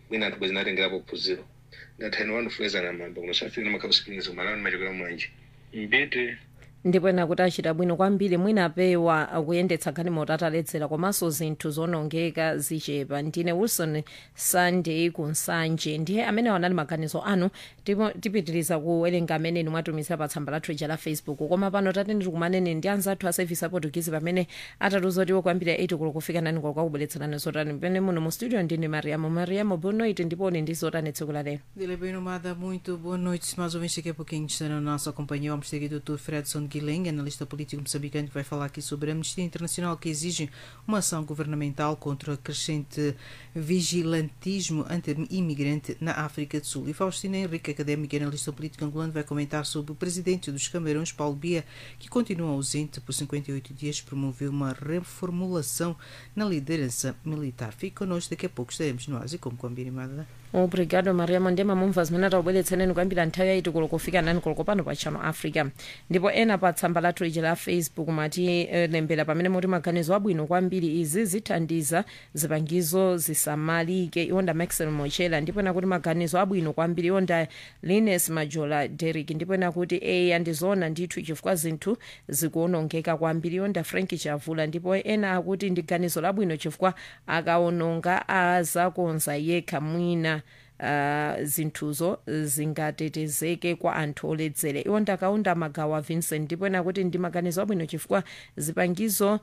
mwina anthu bwezi natengerapo phunziro ndathani wandifulezana mamba kunosafika namakhapusikilizo malawi ndimachokera mwanje mbite ndipo ena kuti achita bwino kwambiri mwina apewa kuyendetsa galimoto ataledzera komanso zinthu zonongeka zichepa ndine wilson sunday kunsanje ndiye amene wanali maganizo anu ndipo tipitiriza kuwerenga amene inu mwatumizira pa tsamba lathu ija la facebook koma pano tatene tikumanene ndi anzathu a service aportugizi pamene atatuza kuti kwambiri 8 kulo kufika nani kwa kwakubweretserani zotani pamene muno mu studio ndine mariamo mariamo bonoit ndipo uni ndi zotani tsiku la lero Dile bem nomada, muito boa noite. Mais ou menos daqui a pouquinho estará na nossa companhia o Ministério Dr. Fredson Guilhem, analista político moçambicano, que vai falar aqui sobre a Amnistia Internacional que exige uma ação governamental contra o crescente vigilantismo anti-imigrante na África do Sul. E Faustina Henrique, académica e analista político angolano, vai comentar sobre o presidente dos Camarões, Paulo Bia, que continua ausente por 58 dias, promoveu uma reformulação na liderança militar. Fique connosco, daqui a pouco estaremos no Ásia, como combinado. obrigado mariamo ndiye mamumva zimene atakubweretsereni kwambiri nthawi yaitu kulo kufika nani kulo pano pa channel africa ndipo ena pa tsamba lathu ija la facebook mati eh, lembera pamene muti maganizo abwino kwambiri izi zithandiza zipangizo zisamalike iwonda maxel mochela ndipo ena kuti maganizo abwino kwambiri iwonda lines majola derrick ndipo ena kuti eya ndizoona ndithu chifukwa zinthu zikuonongeka kwambiri iwonda frank chavula ndipo ena akuti ndi ganizo labwino chifukwa akaononga azakonza yekha mwina uh, zinthuzo zingatetezeke kwa anthu oledzera iwo ndakaunda magawo a vincent ndipo ena kuti ndi maganizo abwino chifukwa zipangizo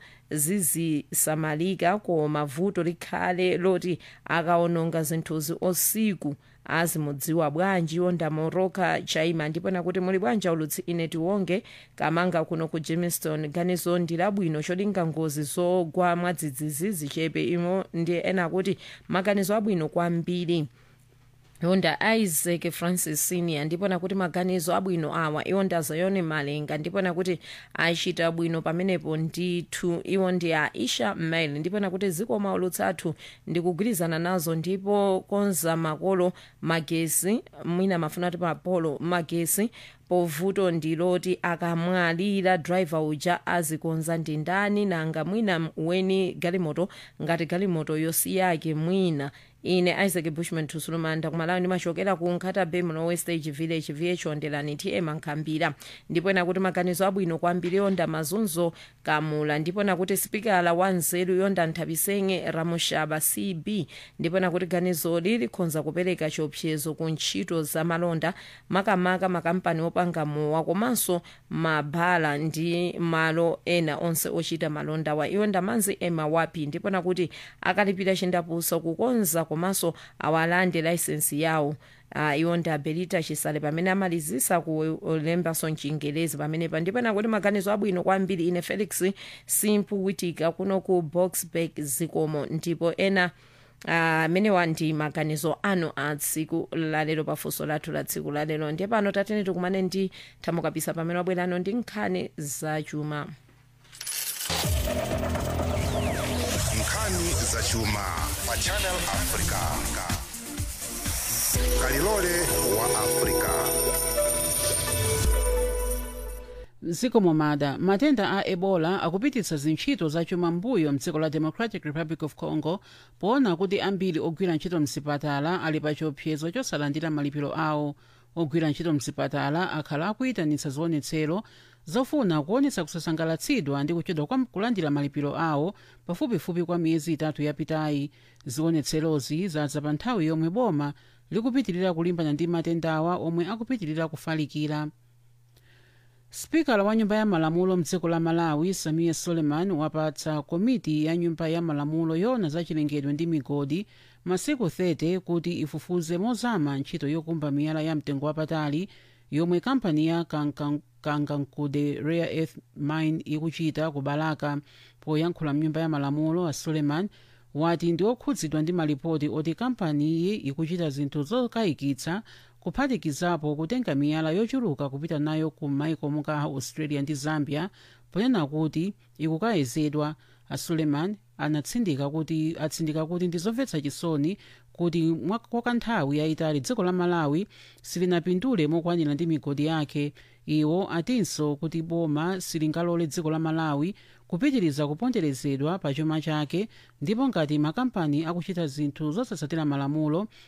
zizisamalika koma vuto likhale loti akaononga zinthuzi osiku azimudziwa bwanji iwo ndamoroka chaima ndipo nakuti muli bwanji ulutsi ine tiwonge kamanga kuno ku jamestown ganizo ndi labwino cholinga ngozi zogwa mwadzidzidzi zichepe imo ndi ena akuti maganizo abwino kwambiri yonda isaac francis senior ndipo nakuti maganizo abwino awa iwo ndi azayoni malenga ndipo nakuti achita bwino pamenepo ndithu iwo ndi aisha mail ndipo nakuti zikoma ulutsi athu ndikugwirizana nazo ndipo konza makolo magesi mwina mafuna ati mapolo magesi povuto ndiloti akamwalira driver uja azikonza ndi ndani nanga mwina weni galimoto ngati galimoto yosiyake mwina ine isaac bushman tusulumanda kumalawi ndimachokera ku nkhata bay muno westage village viyechondelani tm nkhambira ndipo nakuti maganizo abwino kwambiri yonda mazunzo kamula ndipo nakuti sipikala wa nzeru yonda nthapisenge ramushaba cb ndipo nakuti ganizoli likhonza kupereka chiopsezo ku ntchito za malonda makamaka makampani opanga mowa komanso mabhala ndi malo ena onse ochita malonda wa iwo ndamanzi ema wapi ndipo nakuti akalipira chindapusa kukonza komanso awalande laisensi yawo uh, iwo ndi abelita chisale pamene amalizisa kulembaso mchingelezi pamenepa ndipo nakuti maganizo abwino kwambiri ine felix simpu witika kuno ku boxburg zikomo ndipo ena amenewa uh, ndi maganizo anu a tsiku lalero pafunso lathu la tsiku lalero ndiye pano tatene tikumane ndi thamukapisa pamene wabwerano ndi nkhani zachuma nkhani zachuma pa channel africa kalilole wa africa mdziko momada matenda a ebola akupititsa zintchito zachuma mbuyo mdziko la democratic republic of congo poona kuti ambiri ogwira ntchito mzipatala ali pa chiopsezo chosalandira malipiro awo ogwira ntchito mzipatala akhala akuyitanitsa zionetsero zofuna kuonetsa kusasangalatsidwa ndi kuchedwa kwa kulandira malipiro awo pafupifupi kwa miyezi itatu yapitayi zionetserozi zadza pa nthawi yomwe boma likupitirira kulimbana ndi matendawa omwe akupitirira kufalikira spikala wa nyumba ya malamulo mdziko la malawi samia suleiman wapatsa komiti ya nyumba ya malamulo yona za chilengedwe ndi migodi masiku 30 kuti ifufuze mozama ntchito yokumba miyala ya mtengo wapatali yomwe kampani ya kangankude rare earth mine ikuchita ku balaka poyankhula mnyumba ya malamulo a suleiman wati ndi okhudzidwa ndi malipoti oti kampaniyi ikuchita zinthu zokayikitsa kuphatikizapo kutenga miyala yochuluka kupita nayo ku maiko monga australia ndi zambia ponena kuti ikukayezedwa a suleiman anatsindika kuti atsindika kuti ndi zomvetsa chisoni kuti kwa kanthawi yayitali dziko la malawi silinapindule mokwanira ndi migodi yake iwo atinso kuti boma silingalole dziko la malawi kupitiriza kuponderezedwa pa chuma chake ndipo ngati makampani akuchita zinthu zosatsatira malamulo